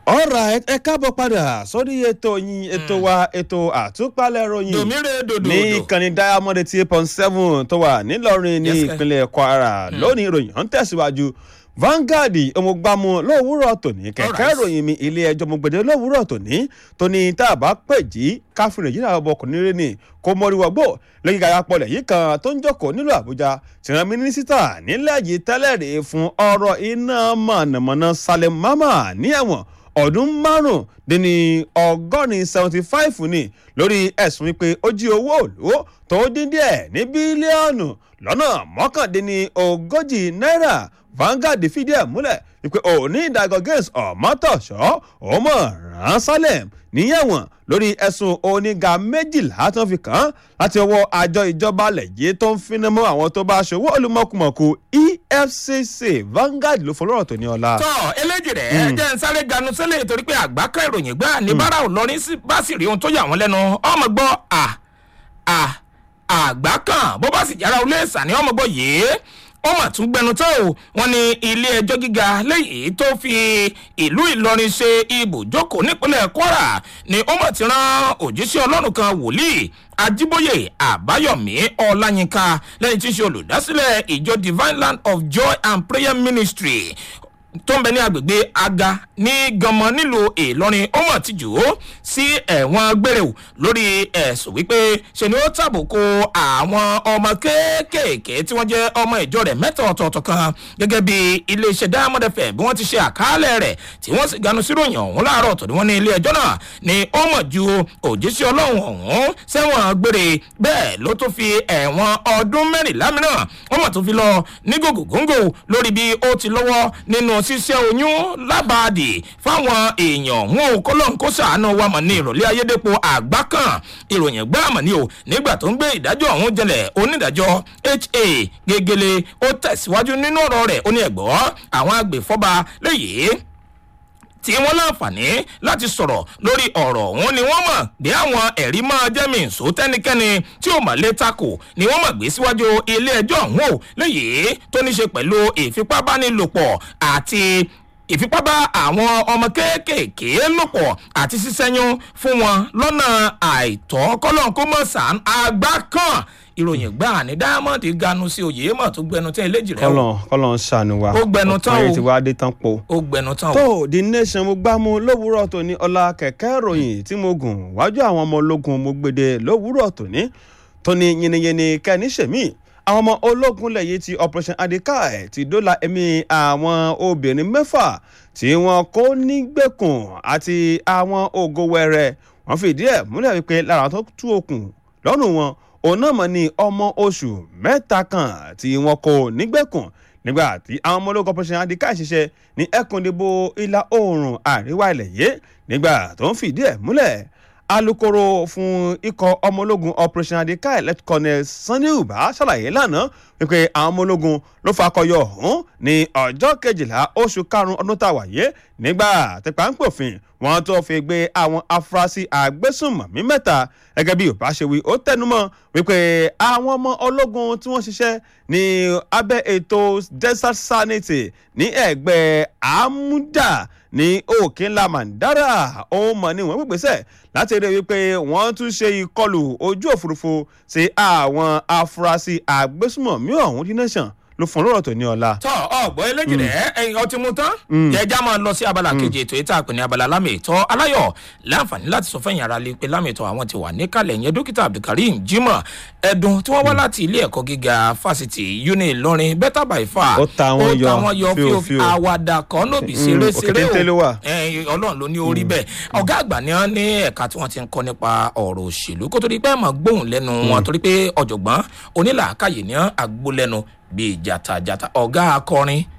alright ẹ káàbọ̀ padà sórí ètò yín ètò wa ètò àtúpalẹ̀ ròyìn dòmíre dòdò ní ìkànnì diamond eight point seven tó wà nílọrin ní Yes, sir. ìpínlẹ̀ kwara lónìí ìròyìn ọ̀hún tẹ̀síwájú Vanguard ọmọgbàmù lówùúrọ̀ tòní kẹ̀kẹ́ Alright. ìròyìn mi ilé ẹjọ́ mọ̀gbẹ̀dẹ̀ lówùúrọ̀ tòní tóní tá a bá pè jí káfíń nàìjíríà ọmọ ọkùnrin rẹ ni kò mọ̀ríwọ̀gbò lẹ́yìn gàyà pọlẹ̀ yìí kan tó ń jókòó nílùú àbújá tìran mínísítà nílẹ̀ yìí tẹ́lẹ̀ rè fún ọ̀rọ̀ iná mọ̀nàmọ́ná Salim Mama ní ẹ̀wọ̀n ọdún márùndínní ọgọ́rin seventy five ni lórí ẹ̀sùn wípé ó jí owó òlú tó dín díẹ̀ ní bílíọ̀nù lọ́nà mọ́kàndínní ogójì náírà Vanguard fìdí ẹ̀ múlẹ̀ wípé òní ìdájọ́ gates ọ̀mọ́tọ̀ṣọ́ ọmọ ràn Salem níyẹ̀wọ̀n lórí ẹ̀sùn oníga méjìlá tó ń fi kàn án láti ọwọ́ àjọ ìjọba lẹ̀yẹ tó ń finá mọ́ àwọn tó bá ṣòwò olùmọ̀kùmọ̀kù EFCC Vanguard ló fọlọ́rọ̀ tó ní ọ̀la. tọ eléjì rẹ jẹ́ ń sáré ganu sílẹ̀ torí pé àgbákẹ́ ìròyìn gbá ní bára ò lọrin sí bá sì rí ohun tó yà wọ́n lẹ́nu ọmọ gbọ́ à à àgbá kan bó bá sì jára olé ìsàní ọmọ gbọ́ yìí ó mà tún gbẹnu tó o wọn ní ilé ẹjọ́ gíga lẹ́yìn tó fi ìlú ìlọrin ṣe ibùjókòó nípínlẹ̀ kwara ni ó mà ti rán òjíṣẹ́ ọlọ́run kan wòlíì ajíbóyè àbáyọ̀mí ọláyínká lẹ́yìn tí í ṣe olùdásílẹ̀ ìjọ divine land of joy and prayer ministry tó ń bẹ ní agbègbè aga ní ganmọ nílùú ìlọrin ó mọ̀ ti jù ú sí ẹ̀wọ̀n gbére o lórí ẹ̀sùn wípé ṣe ni ó tàbùkù àwọn ọmọ kéékèèké tí wọ́n jẹ́ ọmọ ìjọ rẹ̀ mẹ́ta ọ̀tọ̀ọ̀tọ̀ kan gẹ́gẹ́ bí iléeṣẹ́ diamond fm bí wọ́n ti ṣe àkàálẹ̀ rẹ̀ tí wọ́n sì ganu síròyìn ọ̀hún láàárọ̀ tó ní wọ́n ní ilé ẹjọ́ náà ni ó mọ̀ ju òjíṣẹ́ ọlọ́run ọ̀hún sẹ́wọ̀n gbére bẹ́ẹ̀ ló tún fi ẹ̀wọ̀n ọdún mẹ́rìnlá mìíràn wọ́n mọ̀ tó fi lọ ní gògògóńgò lórí bí ó ti lọ́wọ́ nínú ṣíṣẹ́ oyún lábàádì fáwọn èèyàn wọn ò kọ́lọ́n kó sàánú wa mọ̀ ní ìrọ̀lẹ́ ayédèpọ̀ àgbá kan ìròyìn gbá mọ̀ ní o nígbà tó ń gbé ìdájọ́ ọ̀hún jẹlẹ̀ onídàájọ́ ha gegele ó tẹ̀síwájú nínú ọ̀rọ̀ rẹ̀ ó ní ẹ̀gbọ́ àwọn agbèfọ́ba léyìí tí wọ́n láǹfààní láti sọ̀rọ̀ lórí ọ̀rọ̀ ọ̀hún ni wọ́n mọ̀ bí àwọn ẹ̀rí máa jẹ́ mi nsò tẹ́nikẹ́ni tí ò mà lè takò ni wọ́n mọ̀ gbé síwájú ilé ẹjọ́ ọ̀hún o léyìí tó ní ṣe pẹ̀lú ìfipábánilòpọ̀ àti ìfipábá àwọn ọmọ kéékèèké lòpọ̀ àti sísẹ́yún fún wọn lọ́nà àìtọ́ kọ́lọ́n kó mọ̀ sàn àgbá kan ìròyìn gbà ní diamond ganu sí oyè mọ̀ tó gbẹnu tẹ́ eléjì rẹ̀ o kọ́lọ̀ kọ́lọ̀ ń ṣàánú wa Ó gbẹnu tán ọ̀pọ̀ ayé o. ti wá dé tán po. ó gbẹnu tán o. tó the nation mo gbá mu lówùúrọ̀ tòní ọlá kẹ̀kẹ́ ìròyìn tí mo gùn wájú àwọn ọmọ ológun mo gbèdé lówùúrọ̀ tòní tóní yìnyínyìnyín kẹ́ni ṣèmí àwọn ọmọ ológun lẹ́yìn ti operation adika ti dóòlà ẹ̀mí àwọn obìnrin mẹ́fà tí wọ́n kó nígbèkùn àti àwọn ògo wẹrẹ wọ́n fìdí ẹ̀ múlẹ̀ wípé lára tó tú okùn lọ́rùn wọn òun náà mọ̀ ní ọmọ oṣù mẹ́ta kan tí wọ́n kó nígbèkùn nígbà tí àwọn ọmọ ológun operation adika ṣiṣẹ́ ní ẹkùn ìdìbò ìlà oòrùn àríwá ilẹ̀ yìí nígbà tó ń fìdí ẹ̀ múlẹ̀ alūkkóró fún ikọ̀ ọmọ ológun operation adika elect colonel sanni uba ṣàlàyé lánàá wípé àwọn ọmọ ológun ló fakọyọ ọ̀hún ní ọjọ́ kejìlá oṣù karùn-ún ọdún tá a wà yé nígbà tí pàǹpòfin wọn tó fi gbé àwọn afurasí àgbésùnmọ̀mí mẹ́ta gẹ́gẹ́ bí uba ṣe wí ó tẹnumọ́ wípé àwọn ọmọ ológun tí wọ́n ṣiṣẹ́ ní abẹ́ ètò desert sanity ní ẹ̀gbẹ́ àmúdà ní òkè ńlá mandara ó mọ̀ ní wọ́n gbèsè láti rí i wípé wọ́n tún ṣe ìkọlù ojú òfurufú sí àwọn afurasí àgbésùmọ̀mí ọ̀hún dín nation ló fún lọ́rọ̀ tó ní ọ̀la. tọ ọgbọ eléjì rẹ ẹyin ọtí mu tán jẹjá máa lọ sí abala kejì ètò ìta àpè ní abala lámì ìtọ aláyọ láǹfààní láti sọ fẹyìn ara lè pe lámì ìtọ àwọn ti wà níkàlẹ yẹn dókítà abdulkareem jimoh ẹdùn tí wọn wá láti ilé ẹkọ gíga fásitì uni ìlọrin better by far Ó ta wọn yọ, ó ta wọn yọ fíò, fíò fíò. àwàdà kan lóbi Mm, ṣeré òkété ṣeré ló wà. ẹyin ọlọrun ló ní orí bẹẹ ọgá àgbà ni wọn ní ẹka tí wọn ti ń kọ nípa ọrọ òṣèlú kó tó di pé ẹ mọ gbóhùn lẹnu wọn torí pé ọjọgbọn onílàákàyè ní àgbólẹnu bíi jàtàjàtà ọgá akọrin